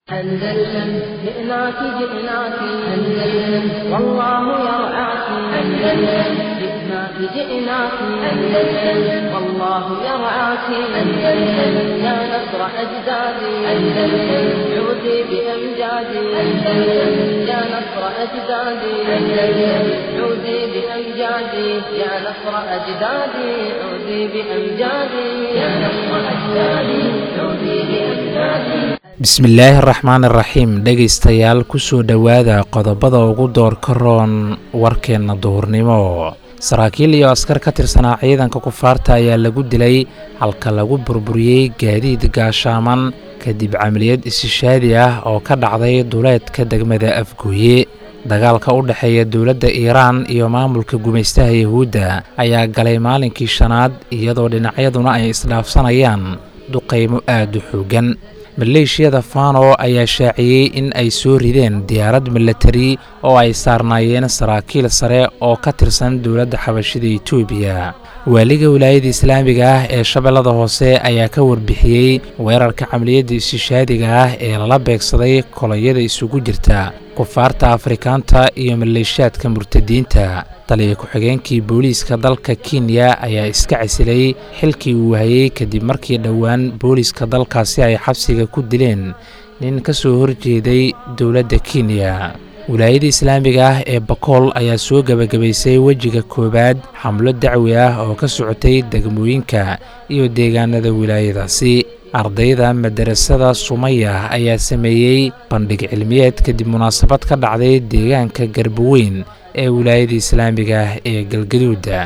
أندلسن جئناك جئناك أندلسن والله يرعاك أندلسن جئناك جئناك أندلسن والله يرعاك أندلسن يا نصر أجدادي أندلسن عودي بأمجادي أندلسن يا نصر أجدادي أندلسن عودي بأمجادي يا نصر أجدادي عودي بأمجادي يا نصر أجدادي عودي بأمجادي bismillaahi araxmaan iraxiim dhegaystayaal kusoo dhowaada qodobada ugu doorka roon warkeenna duhurnimo saraakiil iyo askar ka tirsanaa ciidanka kufaarta ayaa lagu dilay halka lagu burburiyey gaadiid gaashaaman kadib camaliyad isishaadi ah oo ka dhacday duleedka degmada afgooye dagaalka u dhexeeya dowladda iiraan iyo maamulka gumaystaha yahuudda ayaa galay maalinkii shanaad iyadoo dhinacyaduna ay isdhaafsanayaan duqaymo aad u xooggan maleeshiyada fano ayaa shaaciyey in ay soo rideen diyaarad milatari oo ay saarnaayeen saraakiil sare oo ka tirsan dowladda xabashida etoobiya waaliga wilaayada islaamiga ah ee shabeellada hoose ayaa ka warbixiyey weerarka camaliyadda isishaadiga ah ee lala beegsaday kolonyada isugu jirta kufaarta afrikaanta iyo maleeshiyaadka murtadiinta taliya ku-xigeenkii booliiska dalka kenya ayaa iska casilay xilkii uu hayey kadib markii dhowaan booliiska dalkaasi ay xabsiga ku dileen nin ka soo horjeeday dowladda kenya wilaayada islaamiga ah ee bakool ayaa soo gebagabaysay wejiga koowaad xamlo dacwi ah oo ka socotay degmooyinka iyo deegaanada wilaayadaasi ardayda madarasada sumaya ayaa sameeyey bandhig cilmiyeed kadib munaasabad ka dhacday deegaanka garboweyn ee wilaayada islaamiga ah ee galgaduuda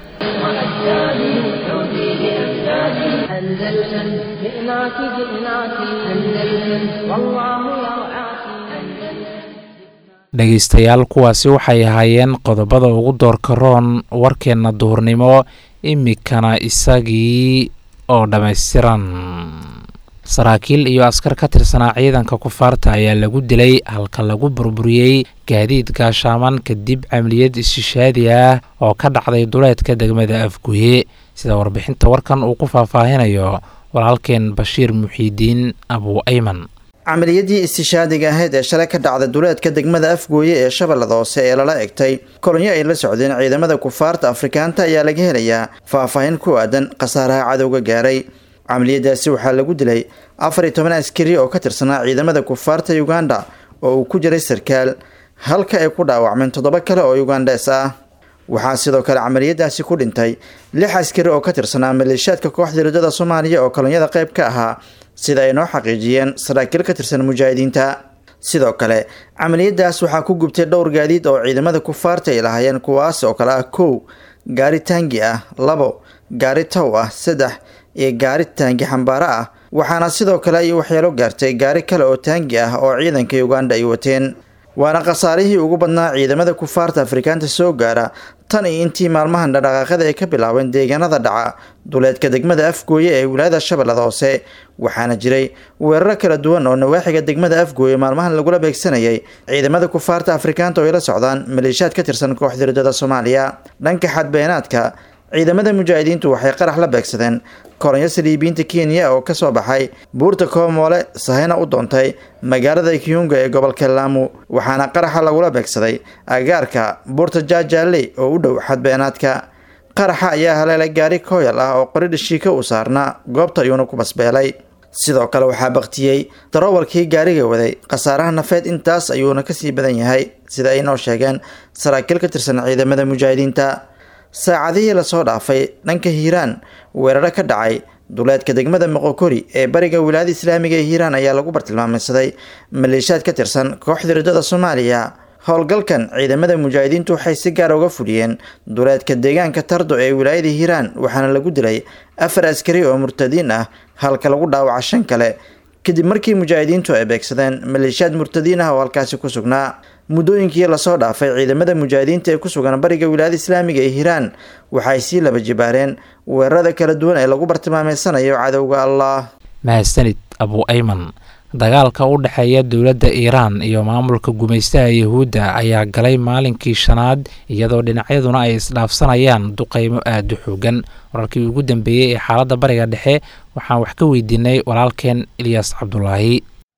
dhegaystayaal kuwaasi waxay ahaayeen qodobada ugu doorka roon warkeenna duhurnimo imikana isagii oo dhammaystiran saraakiil iyo askar ka tirsanaa ciidanka kufaarta ayaa lagu dilay halka lagu burburiyey gaadiid gaashaaman kadib camaliyad ishishaadi ah oo ka dhacday duleedka degmada afguye sida warbixinta warkan uu ku faahfaahinayo walaalkeen bashiir muxiidiin abu ayman camaliyadii istishaadiga ahayd ee shalay ka dhacda duleedka degmada afgooye ee shabeellada hoose ee lala egtay kolonyo ay la socdeen ciidamada kufaarta afrikaanta ayaa laga helayaa faahfaahin ku aadan khasaaraha cadowga gaaray camaliyadaasi waxaa lagu dilay afar iyo toban askari oo ka tirsanaa ciidamada kufaarta uganda oo uu ku jiray sarkaal halka ay ku dhaawacmeen toddoba kale oo ugandes ah waxaa sidoo kale camaliyadaasi ku dhintay lix askari oo ka tirsanaa maleeshiyaadka kooxda ridada soomaaliya oo kolonyada qayb ka ahaa sida ay noo xaqiijiyeen saraakiil ka tirsan mujaahidiinta sidoo kale camaliyadaas waxaa ku gubtay dhowr gaadiid oo ciidamada kufaarta ay lahaayeen kuwaas oo kale ah kow gaari taangi ah labo gaari tow ah saddex iyo gaari taangi xambaaro ah waxaana sidoo kale ay waxyeelo gaartay gaari kale oo taangi ah oo ciidanka uganda ay wateen waana khasaarihii ugu badnaa ciidamada kufaarta afrikaanta soo gaara tan iyo intii maalmahan dhaqdhaqaaqada ay ka bilaabeen deegaanada dhaca duleedka degmada afgooye ee wilaayada shabeellada hoose waxaana jiray weeraro kala duwan oo nawaaxiga degmada afgooye maalmahan lagula beegsanayay ciidamada kufaarta afrikaanta oo ay la socdaan maleeshiyaad ka tirsan kooxda ridada soomaaliya dhanka xadbeenaadka ciidamada mujaahidiintu waxay qarax la beegsadeen kolonyo saliibiyiinta kenya oo kasoo baxay buurta koomoole sahayna u doontay magaalada kiyunga ee gobolka laamu waxaana qaraxa lagula beegsaday agaarka buurta jaajaale oo u dhow xadbeenaadka qaraxa ayaa haleelay gaari kooyal ah oo qori dhashiika u saarnaa goobta ayuuna ku basbeelay sidoo kale waxaa baktiyey darowalkii gaariga waday khasaaraha nafeed intaas ayuuna kasii badan yahay sida ay noo sheegeen saraakiil ka tirsan ciidamada mujaahidiinta saacadihii lasoo dhaafay dhanka hiiraan weeraro ka dhacay duleedka degmada moqokori ee bariga wilaayada islaamiga ee hiiraan ayaa lagu bartilmaameysaday maleeshiyaad ka tirsan kooxda ridada soomaaliya howlgalkan ciidamada mujaahidiintu waxay si gaar uga fuliyeen duleedka deegaanka tardo ee wilaayada hiiraan waxaana lagu dilay afar askari oo murtadiin ah halka lagu dhaawaca shan kale kadib markii mujaahidiintu ay beegsadeen maleeshiyaad murtadiin ah oo halkaasi ku sugnaa muddooyinkii lasoo dhaafay ciidamada mujaahidiinta ee ku sugan bariga wilaayada islaamiga ee hiiraan waxay sii laba jibaareen weerarada kala duwan ee lagu bartilmaameysanayo cadowga allah mahadsanid abu ayman dagaalka u dhexeeya dowladda iiraan iyo maamulka gumaystaha yahuudda ayaa galay maalinkii shanaad iyadoo dhinacyaduna ay isdhaafsanayaan duqeymo aada u xoogan wararkii ugu dambeeyey ee xaaladda bariga dhexe waxaan wax ka weydiinay walaalkeen ilyaas cabdulaahi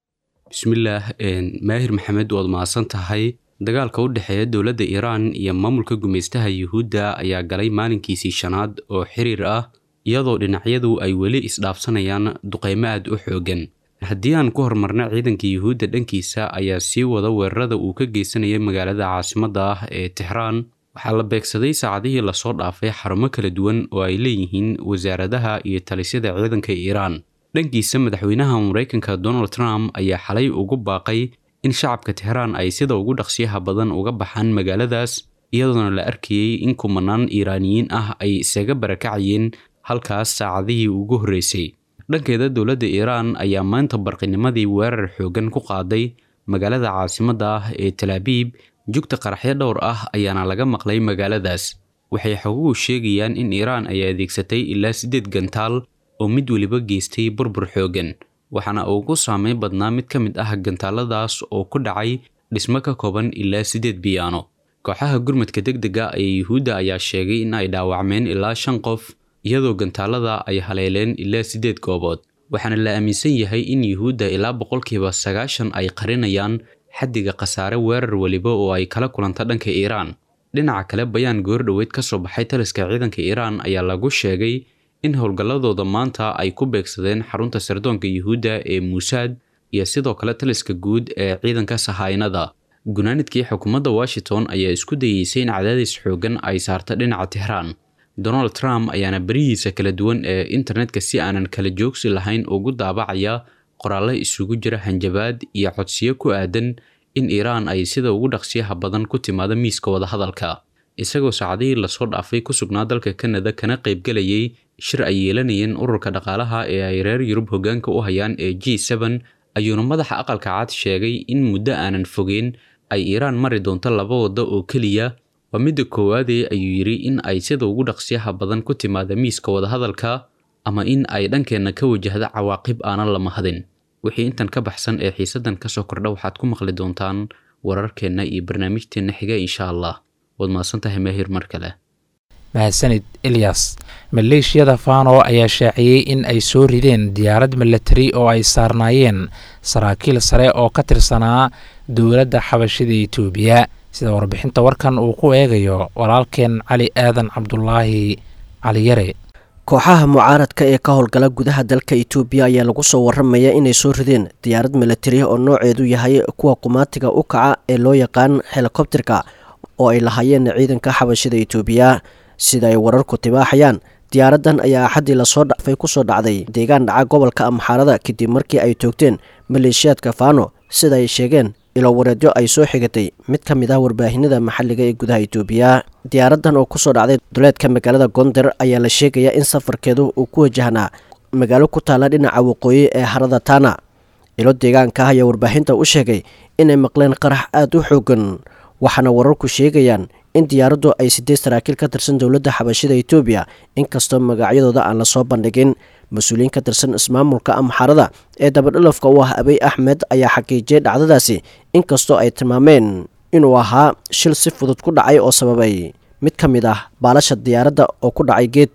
bismillaah maahir maxamed waad mahadsan tahay dagaalka u dhexeeya dowladda iiraan iyo maamulka gumaystaha yuhuudda ayaa galay maalinkiisii shanaad oo xiriir ah iyadoo dhinacyadu ay weli isdhaafsanayaan duqaymo aad u xooggan haddii aan ku hormarna ciidanka yuhuudda dhankiisa ayaa sii wada weerarada uu ka geysanayay magaalada caasimadda ah ee tixraan waxaa la beegsaday saacadihii lasoo dhaafay xarumo kala duwan oo ay leeyihiin wasaaradaha iyo talisyada ciidanka iiraan dhankiisa madaxweynaha maraykanka donald trump ayaa xalay ugu baaqay in shacabka tixraan ay sida ugu dhaqsiyaha badan uga baxaan magaaladaas iyadoona la arkayey in kumanaan iiraaniyiin ah ay isaga barakacayeen halkaas saacadihii ugu horreysay dhankeeda dowladda iiraan ayaa maanta barqinimadii weerar xooggan ku qaaday magaalada caasimadda ah ee talaabiib jugta qaraxyo dhowr ah ayaana laga maqlay magaaladaas waxay xoguhu sheegayaan in iiraan ay adeegsatay ilaa siddeed gantaal oo mid weliba geystay burbur xooggan waxaana ugu saameyn badnaa mid ka mid ah gantaaladaas oo ku dhacay dhismo ka kooban ilaa siddeed biyaano kooxaha gurmadka deg dega ee yuhuudda ayaa sheegay in ay dhaawacmeen ilaa shan qof iyadoo gantaalada ay haleeleen ilaa siddeed goobood waxaana la aaminsan yahay in yuhuudda ilaa boqolkiiba sagaashan ay qarinayaan xaddiga khasaare weerar weliba oo ay kala kulanta dhanka iiraan dhinaca kale bayaan goordhoweyd ka soo baxay taliska ciidanka iiraan ayaa lagu sheegay in howlgalladooda maanta ay ku beegsadeen xarunta sirdoonka yuhuudda ee muusaad iyo sidoo kale taliska guud ee ciidanka sahaynada gunaanidkii xukuumadda washington ayaa isku dayeysay in cadaadis xooggan ay saarta dhinaca tixraan donald trump ayaana berihiisa kala duwan ee internetka si aanan kala joogsi lahayn ugu daabacaya qoraallo isugu jira hanjabaad iyo codsiyo ku aadan in iiraan ay sida ugu dhaqsiyaha badan ku timaado miiska wadahadalka isagoo saacadihii lasoo dhaafay ku sugnaa dalka kanada kana qaybgelayay shir ay yeelanayeen ururka dhaqaalaha ee ay reer yurub hoggaanka u hayaan ee g seben ayuuna madaxa aqalka cad sheegay in muddo aanan fogeyn ay iiraan mari doonto laba waddo oo keliya waa midda koowaadee ayuu yidhi in ay sida ugu dhaqsiyaha badan ku timaada miiska wadahadalka ama in ay dhankeenna ka wajahda cawaaqib aanan la mahadin wixii intan ka baxsan ee xiisaddan ka soo kordha waxaad ku maqli doontaan wararkeenna iyo barnaamijteenna xiga insha allah waad mahadsan tahay maahir mar kale mahadsanid ilyas maleeshiyada fano ayaa shaaciyey in ay soo rideen diyaarad milatari oo ay saarnaayeen saraakiil sare oo ka tirsanaa dowladda xabashida etoobiya sida warbixinta warkan uu ku eegayo walaalkeen cali aadan cabdulaahi cali yare kooxaha mucaaradka ee ka howlgala gudaha dalka itoobiya ayaa lagu soo waramaya inay soo rideen diyaarad milatari oo nooceedu yahay kuwa qumaatiga u kaca ee loo yaqaan helikobterka oo ay lahaayeen ciidanka xabashida itoobiya sida ay wararku tibaaxayaan diyaaraddan ayaa axaddii lasoo dhafay kusoo dhacday deegaan dhaca gobolka amxaarada kadib markii ay toogteen maleeshiyaadka fano sida ay sheegeen ilo wareedyo ay soo xigatay mid ka mid ah warbaahinada maxalliga ee gudaha itoobiya diyaaraddan oo kusoo dhacday duleedka magaalada gonder ayaa la sheegayaa in safarkeedu uu ku wajahnaa magaalo ku taalla dhinaca waqooyi ee harada tana ilo deegaanka ah ayaa warbaahinta u sheegay inay maqleen qarax aada u xoogan waxaana wararku sheegayaan in diyaaraddu ay sideed saraakiil ka tirsan dowladda xabashida etoobiya inkastoo magacyadooda aan lasoo bandhigin mas-uuliyiin ka tirsan ismaamulka amxarada ee dabadhalafka u ah abiy axmed ayaa xaqiijiyay dhacdadaasi inkastoo ay tilmaameen inuu ahaa shil si fudud ku dhacay oo sababay mid ka mid ah baalasha diyaaradda oo ku dhacay geed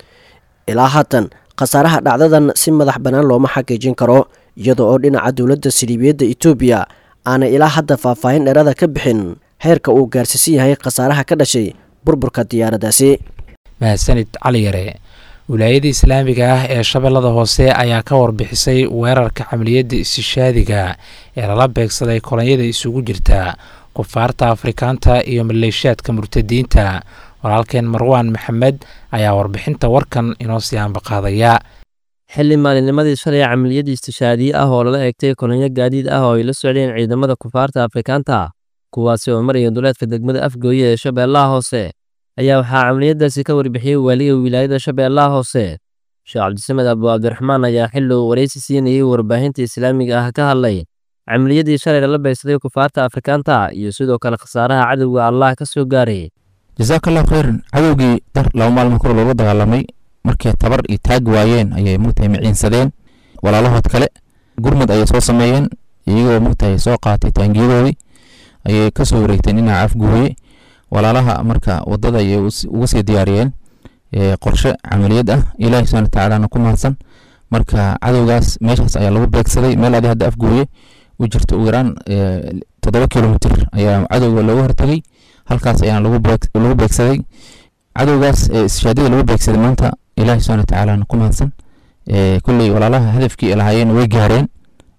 ilaa haatan khasaaraha dhacdadan si madax bannaan looma xaqiijin karo iyada oo dhinaca dowladda siliibiyadda etoobiya aanay ilaa hadda faahfaahin dheerada ka bixin heerka uu gaarsiisan yahay khasaaraha ka dhashay burburka diyaaraddaasi mahadsanid cali yare wilaayada islaamiga ah ee shabeellada hoose ayaa ka warbixisay weerarka camaliyadda istishaadiga ee lala beegsaday kolonyada isugu jirta kufaarta afrikaanta iyo maleeshiyaadka murtadiinta walaalkeen marwaan maxamed ayaa warbixinta warkan inoo sii ambaqaadaya xilli maalinnimadii shalay camaliyadii istishaadiye ah oo lala eegtay kolonyo gaadiid ah oo ay la socdeen ciidamada kufaarta afrikaanta kuwaasi oo maraya duleedka degmada afgooye ee shabeellaha hoose ayaa waxaa camaliyadaasi ka warbixiyey waaliga wilaayada shabeellaha hoose sheekh cabdisamed abu cabdiraxmaan ayaa xilli uu waraysi siinayey warbaahinta islaamiga ah ka hadlay camaliyadii shalay lala beegsaday kufaarta afrikaanta iyo sidoo kale khasaaraha cadowga allah ka soo gaaray jasaakallahu khayran cadowgii dar laba maalmo kor loola dagaalamay markay tabar iyo taag waayeen ayay mugtahay miciinsadeen walaalahood kale gurmud ayay soo sameeyeen iyagoo mugtahay soo qaatay taangiyadoodii ayay kasoo wareegteen dhinaca afguuye walaalaha marka wadada ayay uga sii diyaariyeen qorshe camaliyad ah ilaahi subxana watacaalana ku mahadsan marka cadowgaas meeshaas ayaa lagu beegsaday meel adi hadda afguuye u jirta ugu yaraan toddoba kilomitr ayaa cadowga looga hortagay halkaas ayaa lagu beegsaday cadowgaas istishaadiyada lagu beegsaday maanta ilaahi subxana watacaala ku mahadsan kulley walaalaha hadafkii lahaayeen way gaareen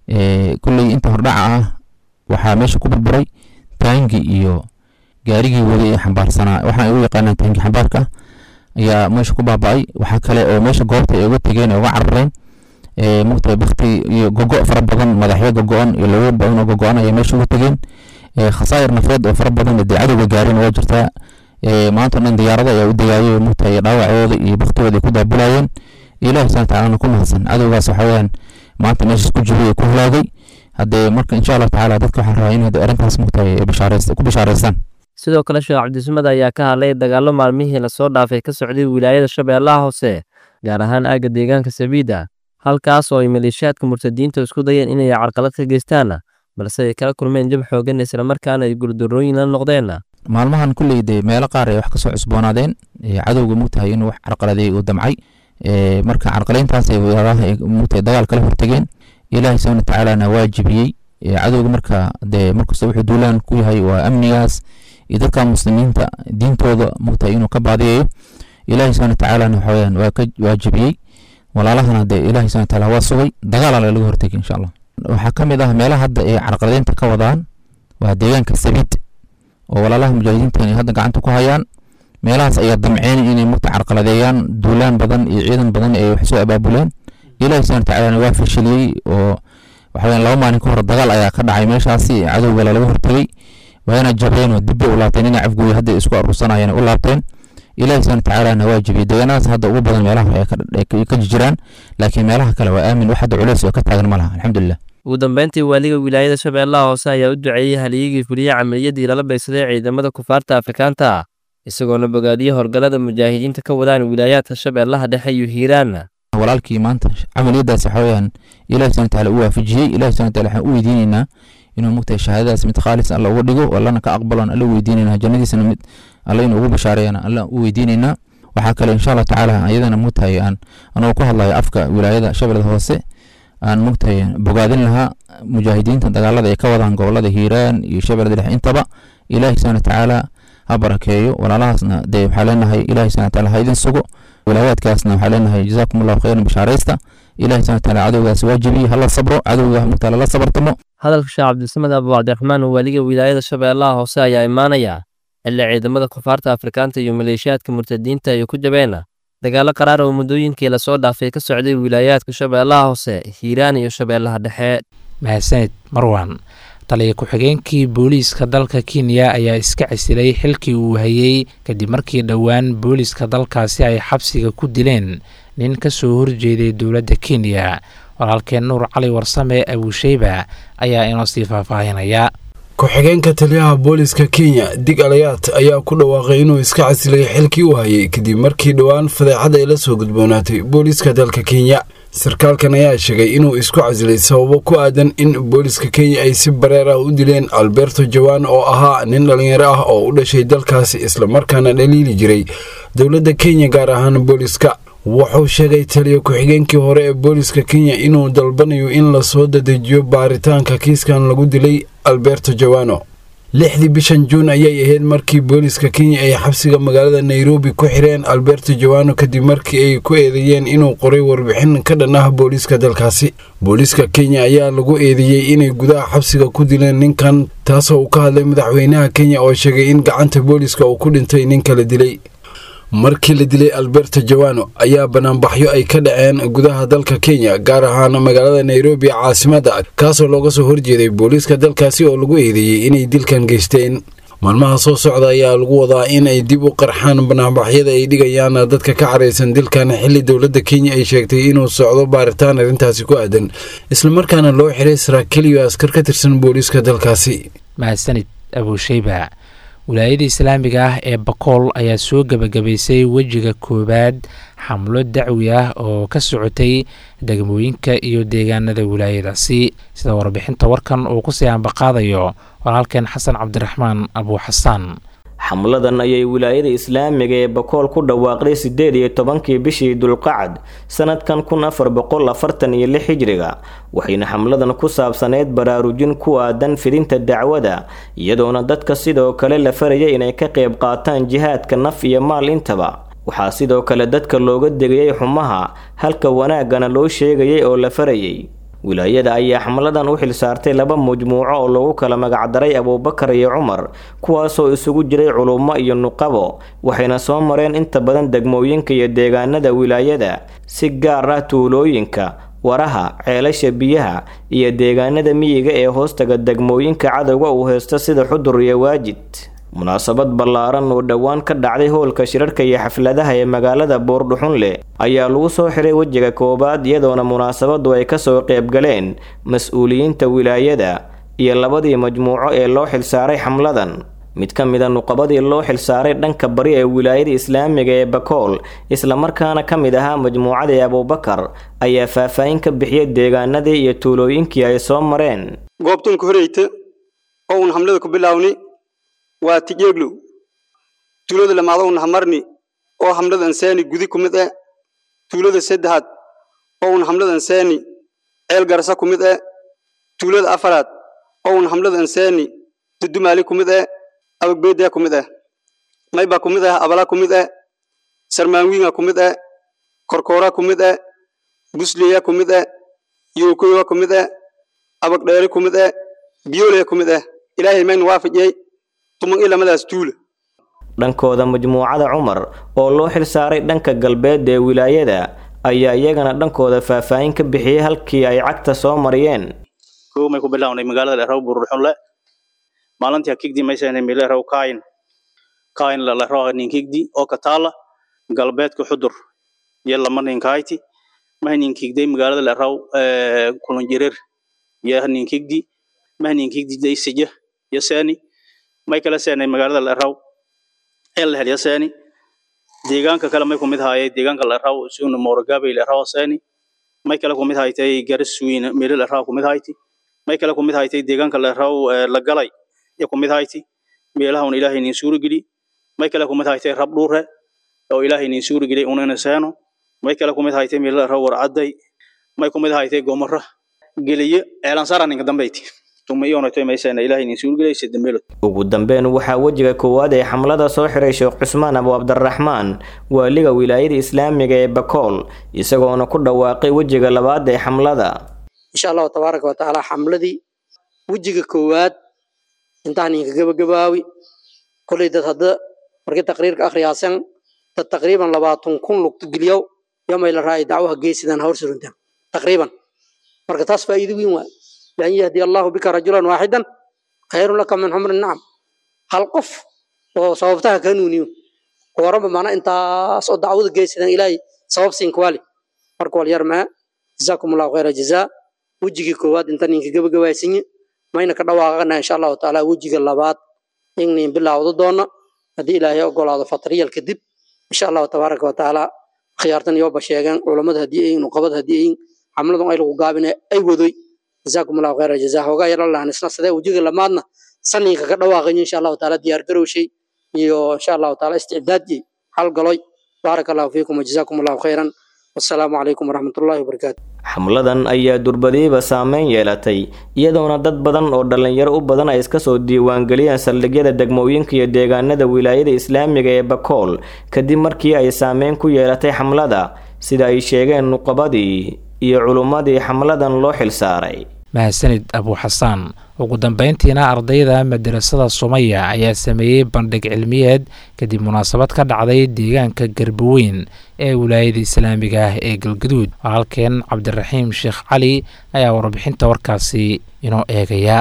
kulley inta hordhaca ah waxaa meesha ku burburay taangi iyo gaarigii waday ee xambaarsanaa waxaan ay u yaqaanaan taangi xambaarka ayaa meesha ku baaba'ay waxaa kale oo meesha goobta ay uga tegeen ee uga carareen mugtahay bakti iyo gogo fara badan madaxyo gogo-an iyo lago badan oo gogo-an ayaa meesha uga tegeen khasaayir nafeed oo fara badan dee cadowga gaareen waa jirtaa maanta dhan diyaarada ayaa u degaayay mugtahay dhaawacooda iyo baktigooda ay ku daabulayeen ilahi subxana watacaala ku mahadsan cadowgaas waxa weeyaan maanta meeshaas ku jibay ku halaagay haddee marka insha allahu tacaala dadka waxaan rabaa in arrintaas mugtahay ku bishaareystaan sidoo kale sheekh cabdisamad ayaa ka hadlay dagaallo maalmihii lasoo dhaafay ka socday wilaayada shabeellaha hoose gaar ahaan aagga deegaanka sabiida halkaas oo ay maleeshiyaadka murtadiinta isku dayeen inay carqalad ka geystaan balse ay kala kulmeen jab xoogan islamarkaana ay gurdarooyin la noqdeen maalmahan kulley dee meelo qaar ay wax kasoo cusboonaadeen cadowga mugtahay inuu wax carqaladeey uu damcay marka carqalayntaas ay mugtahay dagaal kala hortageen ilaahi subxana watacaalana waa jibiyey cadowga marka dee markasta wuxuu duulaan ku yahay waa amnigaas iyo dadka muslimiinta diintooda mugtahay inuu ka baadiyayo ilaahi subxana watacaalana waxaweyaan waa ka waa jibiyey walaalahana dee ilaahi subxana watacaala waa sugay dagaal laga hortagay insha allah waxaa ka mid ah meelaha hadda ay carqaladeynta ka wadaan waa deegaanka sabiid oo walaalaha mujaahidiinta ay hadda gacanta ku hayaan meelahaas ayaa damceen inay mugta carqaladeeyaan duulaan badan iyo ciidan badan ay wax soo abaabuleen ilaahi subxana watacaalana waa fashiliyey oo waxaweyaan laba maalin ka hor dagaal ayaa ka dhacay meeshaasi cadowga lalaga hortagay waana jabeen oo dib bay u laabteen inay cafgooya hadda isku aruursanayeen u laabteen ilaahi subxana watacaalana waa jibiyey deegaanadaas hadda ugu badan meelaha ay ka jiraan laakiin meelaha kale waa aamin wax hadda culeys oo ka taagan ma laha alxamdulilah ugu dambeyntii waaliga wilaayada shabeellaha hoose ayaa u duceeyey halyigii fuliye camaliyadii lala baysaday ciidamada kufaarta afrikaanta isagoona bogaadiyey horgalada mujaahidiinta ka wadaan wilaayaadka shabeellaha dhexe iyo hiiraan walaalkii maanta camaliyadaas waxa weeyaan ilahi subxana watacaala u waafajiyey ilahi subxana wataala waxaan u weydiinaynaa inuu mugtahay shahaadadaas mid khaalis alla uga dhigo allana ka aqbalon alla weydiinaynaa jannadiisana mid alla inuu ugu bashaareeyana alla u weydiinaynaa waxaa kale insha allah tacaala ayadana mugtahay aan anoo ku hadlayo afka wilaayada shabeellada hoose aan mugtahay bogaadin lahaa mujaahidiinta dagaalada ay ka wadaan gobolada hiiraan iyo shabeellada dhexe intaba ilaahi subxana watacaala ha barakeeyo walaalahaasna dee waxaa leenahay ilahi subxana wataala ha idin sugo wilaayaadkaasna waxaa leenahay jazaakum allahu khayran bishaaraysta ilahi subxana wataala cadowgaas waajibiye hala sabro cadowga mugtaala la sabartamo hadalka sheekh cabdisamed abu cabdiraxmaan waaliga wilaayada shabeellaha hoose ayaa imaanaya xilli ciidamada kufaarta afrikaanta iyo maleeshiyaadka murtadiinta ay ku jabeen dagaallo qaraar oo muddooyinkii lasoo dhaafay ka socday wilaayaadka shabeellaha hoose hiiraan iyo shabeellaha dhexe mahadsanid marwan taliya ku-xigeenkii booliiska dalka kenya ayaa iska casilay xilkii uu hayey kadib markii dhowaan booliiska dalkaasi ay xabsiga ku dileen nin ka soo horjeeday dowladda kenya walaalkeen nuur cali warsame abuusheyba ayaa inoo sii faahfaahinaya ku-xigeenka taliyaha booliska kenya dig alayaat ayaa ku dhawaaqay inuu iska casilay xilkii uu hayay kadib markii dhowaan fadeexad ay la soo gudboonaatay booliiska dalka kenya sarkaalkan ayaa sheegay inuu isku casilay sababo ku aadan in booliska kenya ay si bareer ah u dileen alberto jawan oo ahaa nin dhallinyaro ah oo u dhashay dalkaasi islamarkaana dhaliili jiray dowladda kenya gaar ahaan booliska wuxuu sheegay taliya ku-xigeenkii hore ee booliska kenya inuu dalbanayo in lasoo dadejiyo baaritaanka kiiskan lagu dilay alberto jawano lixdii bishan juun ayay ahayd markii booliska kenya ay xabsiga magaalada nairobi ku xireen alberto jawano kadib markii ay ku eedeeyeen inuu qoray warbixin ka dhan ah booliiska dalkaasi booliiska kenya ayaa lagu eedeeyey inay gudaha xabsiga ku dileen ninkan taasoo uu ka hadlay madaxweynaha kenya oo sheegay in gacanta booliiska uu ku dhintay ninka la dilay markii la dilay alberto jawano ayaa banaanbaxyo ay ka dhaceen gudaha dalka kenya gaar ahaan magaalada nairobi caasimadda kaasoo looga soo horjeeday booliiska dalkaasi oo lagu eedeeyey inay dilkan geysteen maalmaha soo socda ayaa lagu wadaa in ay dib u qarxaan banaanbaxyada ay dhigayaan dadka ka caraysan dilkan xilli dowladda kenya ay sheegtay inuu socdo baaritaan arrintaasi ku aadan islamarkaana loo xiray saraakiil iyo askar ka tirsan booliiska dalkaasi mahadsanid abuusheyba wilaayada islaamiga ah ee bakool ayaa soo gebagabaysay wejiga koowaad xamlo dacwi ah oo ka socotay degmooyinka iyo deegaanada wilaayadaasi sida warbixinta warkan uu kusii ambaqaadayo walaalkeen xasan cabdiraxmaan abuu xasaan xamladan ayay wilaayada islaamiga ee bakool ku dhawaaqday siddeed iyo tobankii bishii dulqacad sanadkan kun afar boqol afartan iyo lix hijriga waxayna xamladan ku saabsaneyd baraarujin ku aadan fidinta dacwada iyadoona dadka sidoo kale la farayay inay ka qayb qaataan jihaadka naf iyo maal intaba waxaa sidoo kale dadka looga degayay xumaha halka wanaaggana loo sheegayay oo la farayay wilaayada ayaa xamladan u xilsaartay laba majmuuco oo lagu kala magacdaray abuubakar iyo cumar kuwaasoo isugu jiray culummo iyo nuqabo waxayna soo mareen inta badan degmooyinka iyo deegaanada wilaayada si gaar ah tuulooyinka waraha ceelasha biyaha iyo deegaanada miyiga ee hoostaga degmooyinka cadowga uu haysto sida xudur iyo waajid munaasabad ballaaran oo dhowaan ka dhacday howlka shirarka iyo xafladaha ee magaalada buurdhuxunle ayaa lagu soo xiray wejiga koowaad iyadoona munaasabadu ay kasoo qaybgaleen mas-uuliyiinta wilaayada iyo labadii majmuuco ee loo xilsaaray xamladan mid ka mid a nuqabadii loo xilsaaray dhanka bari ee wilaayada islaamiga ee bakool islamarkaana ka mid ahaa majmuucadii abuubakar ayaa faahfaahin ka bixiyay deegaanadii iyo tuulooyinkii ay soo mareen goobtunka horeyta oo uun hamlada ku bilaawni waa tijeeglow tuulada lamaada un hamarni oo hamlada ansaani gudi ku mid eh tuulada saddexaad oo un hamlada ansaani ceel garsa ku mid eh tuulada afaraad oo un hamlada ansaani dudumaali ku mid eh abagbeedea ku mid eh mayba ku mid eh abala ku mid eh sarmaanwiinga ku mid eh korkoora ku mid eh busliya ku mid eh yookoyowa ku mid eh abagdheeri ku mid eh biyoolaya ku mid eh ilaahay maynu waafajiyey tuman ilamadaas tuula dhankooda majmuucada cumar oo loo xilsaaray dhanka galbeed ee wilaayada ayaa iyagana dhankooda faahfaahin ka bixiyey halkii ay cagta soo mariyeen kow may ku bilawnay magaalada leraw buruxunle maalintii kigdi maysanay mileraw kaayin kaayin laleraw ninkigdi oo ka taala galbeedka xudur iyo lama ninkayti mah ninkigday magaalada leraw kulunjirir iyo ninkigdi mah ninkigdi daysija iyo seeni may kala seenay magaalada leraw el helya seeni deegaanka kale may kumid haayay deegaanka leraw suuna moorogabay leraw seeni may kale kumid haytay garaswiin meel leraw kumid hayti may kale kumid haytay deegaanka leraw la galay iyo kumid hayti meelaha un ilaahay nin suuri geli may kale kumid haytay rab dhuure oo ilaahay nin suuri geli unana seeno may kale kumid haytay meel leraw warcaday may kumid haytay gomara geliye eelansara ninka dambeyti ugu dambeyn waxaa wejiga koowaad ee xamlada soo xiray sheekh cusmaan abu cabdiraxmaan waaliga wilaayada islaamiga ee bakool isagoona ku dhawaaqay wejiga labaad ee xamlada insha allahu tabaaraka wa tacaala xamladii wejiga koowaad intaan inka gabagabaawi kolay dad hadda markii taqriirka akhriyaasan dad taqriiban labaatan kun lugtugeliyow yomay la raacay dacwaha geesidan hawr suruntaan taqriiban marka taas faa'iido weyn waa بأن يهدي الله بك رجلا واحدا خير لك من حمر النعم هل قف وصوبتها كانونيو ورب معنا انت صد دعوة جيسنا إلهي صوب سين كوالي مركو اليرمى جزاكم الله خير جزاء وجهي كواد انت نينك جب جواسيني ما إنك دواغنا إن شاء الله تعالى وجهي اللبات إني بالله وضدونا هدي إلهي أقول هذا فطرية الكذب إن شاء الله تبارك وتعالى خيارتنا يوبا شيئا علماء هديين وقبض هديين عملنا أي لغابنا أي وذي جزاكم الله خير جزاه وغا يرى الله نسنا سده وجيga lamaadna saninka ka dhawaaqayn insha Allah taala diyaar garowshay iyo insha Allah taala istidaadii hal galoy barakallahu fiikum jazakumullahu khairan wasalaamu calaykum waraxmatullaahi wabarakaatu xamladan ayaa durbadiiba saameyn yeelatay iyadoona dad badan oo dhallinyaro u badan ay iska soo diiwaangeliyeen saldhigyada degmooyinka iyo deegaanada wilaayada islaamiga ee bakool kadib markii ay saameyn ku yeelatay xamlada sida ay sheegeen nuqabadii iyo culummadii xamladan loo xilsaaray mahadsanid abu xasaan ugu dambeyntiina ardayda madarasada sumaya ayaa sameeyey bandhig cilmiyeed kadib munaasabad ka dhacday deegaanka garbaweyn ee wilaayada islaamiga ah ee galgaduud halkeen cabdiraxiim sheekh cali ayaa warbixinta warkaasi inoo eegaya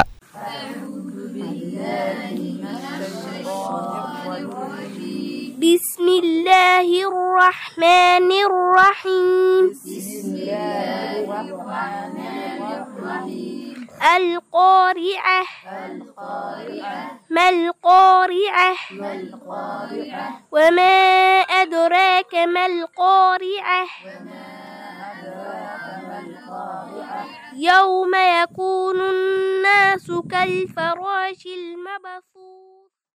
بسم الله الرحمن الرحيم القارعة ما القارعة وما أدراك ما القارعة يوم يكون الناس كالفراش المبثوث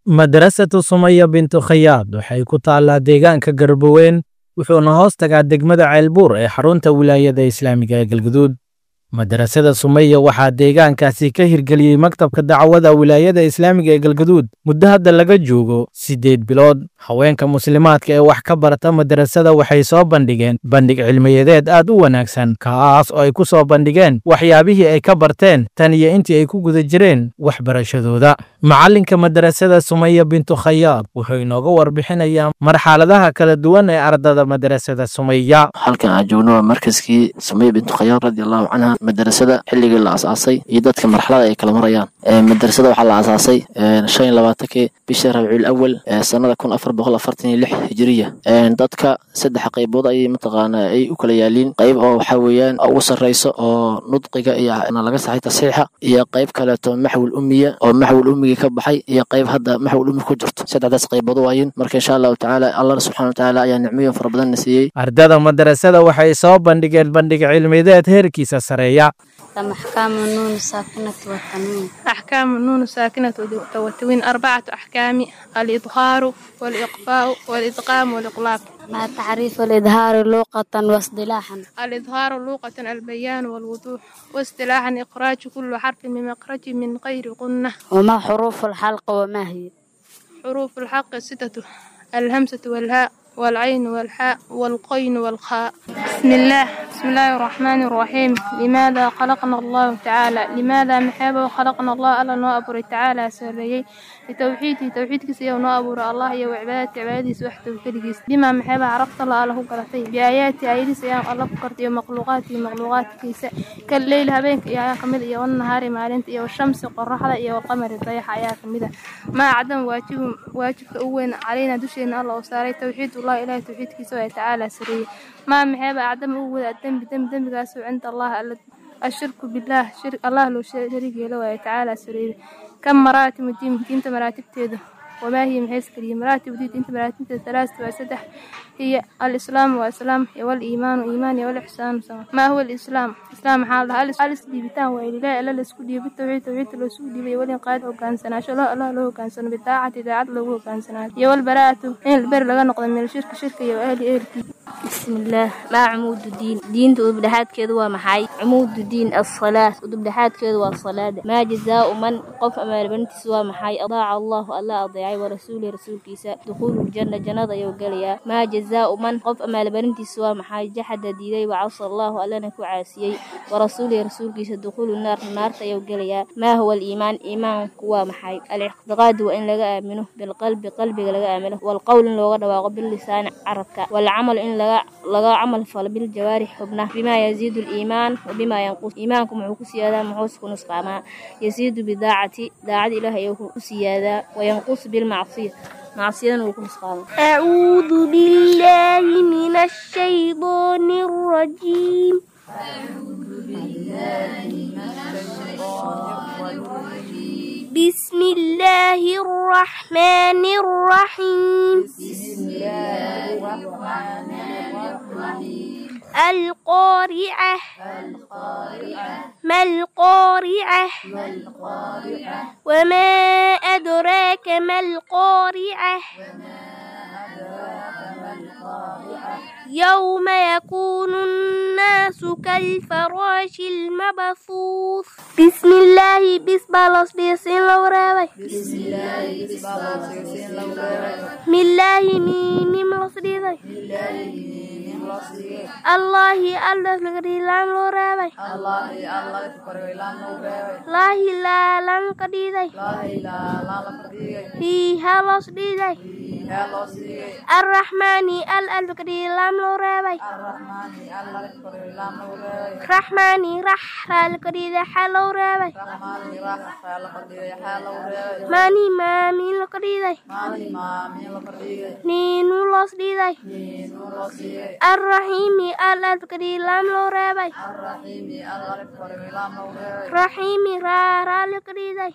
madrasatu sumaya bintu khayaad waxay ku taallaa deegaanka garboweyn wuxuuna hoos tagaa degmada ceelbuur ee xarunta wilaayada islaamiga ee galguduud madrasada sumaya waxaa deegaankaasi ka hirgeliyey maktabka dacwada wilaayada islaamiga ee galgaduud muddo hadda laga joogo siddeed bilood haweenka muslimaadka ee wax ka barata madrasada waxay soo bandhigeen bandhig cilmiyadeed aad u wanaagsan kaas oo ay ku soo bandhigeen waxyaabihii ay ka barteen tan iyo intii ay ku guda jireen waxbarashadooda macalinka madrasada sumaya bintu khayaad wuxuu inooga warbixinayaa marxaladaha kala duwan ee ardada madrasada sumaya halkan aan joogno waa markaskii sumaya bintu khayaad radiallahu canha madrasada xilligii la asaasay iyo dadka marxalada ay kala marayaan madrasada waxaa la asaasay shan iyo labaatankii bisha rabiicul awal sanada kun afar boqol afartan iyo lix hijiriya dadka saddex qaybood ayay mataqaana ay u kala yaaliin qayb oo waxaa weeyaan ugu sarreyso oo nudqiga iyo laga saxay tasiixa iyo qayb kaleeto maxwil umiya oo maxwil umigii ka baxay iyo qayb hadda maxwil umi ku jirto saddexdaas qaybood waayin marka insha allahu tacaala allah subxana watacaala ayaa nicmooyin fara badan na siiyey ardada madrasada waxay soo bandhigeen bandhig cilmideed heerkiisa sareeya أحكام النون الساكنة والتنوين أحكام النون الساكنة والتنوين أربعة أحكام الإظهار والإقفاء والإدغام والإقلاب مع تعريف الإظهار لغة واصطلاحا الإظهار لغة البيان والوضوح واصطلاحا إخراج كل حرف من مخرج من غير قنة وما حروف الحلق وما هي حروف الحق ستة الهمزة والهاء والعين والحاء والقين والخاء بسم الله بسم الله الرحمن الرحيم لماذا خلقنا الله تعالى لماذا محابة خلقنا الله ألا نوأبر تعالى سريي لتوحيد توحيد كسي ونوأبر الله يا وعبادة عبادي سوح توحيد بما محابة عرفت الله له قرتي بآيات آيات سيام الله فكرتي ومخلوقاتي مخلوقات كيسا كالليل هبينك يا كمد يا والنهار مالنت يا والشمس قرحة يا والقمر الضيحة يا كمدة ما عدم واجب واجب أوين علينا دشينا الله وساري توحيد الله إله توحيد كيسا تعالى سري ما محابة عدم أول الذنب ذنب ذنب قاسو عند الله الشرك بالله شرك الله لو شريك له تعالى سري كم مراتب الدين دين مراتب تيده وما هي من حيث كلمة مراتب الدين انت مراتب ثلاثة وسدح هي الإسلام والإسلام والإيمان وإيمان والإحسان ما هو الإسلام إسلام حال هل ألس ديبتان وإله إلا لسكو ديب التوحيد توحيد لو سكو ديب ولين قاد أو كان سنة شلا الله له كان سنة بالطاعة إذاعة له كان سنة يا والبراءة إن البر لغا نقضى من الشرك شركة يا أهل أهل بسم الله ما عمود الدين دين تدبدحات كذا ومحاي عمود الدين الصلاة تدبدحات كذا والصلاة ما جزاء من قف أمال بنت سوى محاي أضاع الله الله أضيعي ورسوله رسول كيسا دخول الجنة جنة يوغليا ما جزاء من قف أمال بنت سوى محاي جحد ديدي وعصى الله ألا نكو عاسيي ورسوله رسول كيسا دخول النار النار يوغليا ما هو الإيمان إيمان كوا محاي الاعتقاد وإن لغا آمنه بالقلب قلبك لغا آمنه والقول لغا دواغ باللسان عربك والعمل إن لغا laga camal falo biljawaarix xubnaha bimaa yaziidu liimaan wabimaa yanqus iimaanku muxuu ku siyaadaa muxuus ku nusqaamaa yaziidu bidaacati daacada ilaah ayuu ku siyaadaa wayanqus bilmacsiya macsiyadana wuu ku nusqaamaa أعوذ بالله من الشيطان الرجيم بسم الله الرحمن الرحيم القارعة ما القارعة وما أدراك ما القارعة يوم يكون الناس كالفراش المبثوث بسم الله بسم الله بسم الله بسم الله ميم ميم الله الله الله لقدي لام لو رابي الله الله لقدي لام لو رابي لا لا لام قدي داي هي هلا صدي داي الرحمن ال ال لقدي لام لو رابي الرحمن رح لقدي ده حلو رابي ماني مامي لقدي داي نينو لص دي داي الرحيم الله تكري لام لو رابي رحيم را را لكري داي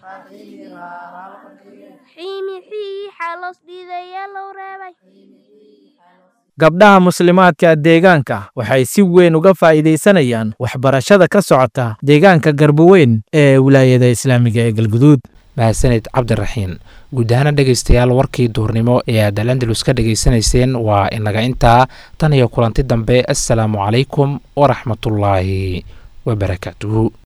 حيمي حي حلص دي داي يلو رابي gabdhaha muslimaadka deegaanka waxay si weyn uga faa'iidaysanayaan waxbarashada ka socota deegaanka garboweyn ee wilaayada islaamiga ee galguduud mahadsanid cabdiraxiin guud ahaana dhegaystayaal warkii duurnimo ee aad alandalus ka dhegaysanayseen waa inaga intaa tan iyo kulanti dambe assalaamu calaykum waraxmatullaahi wabarakaatuhu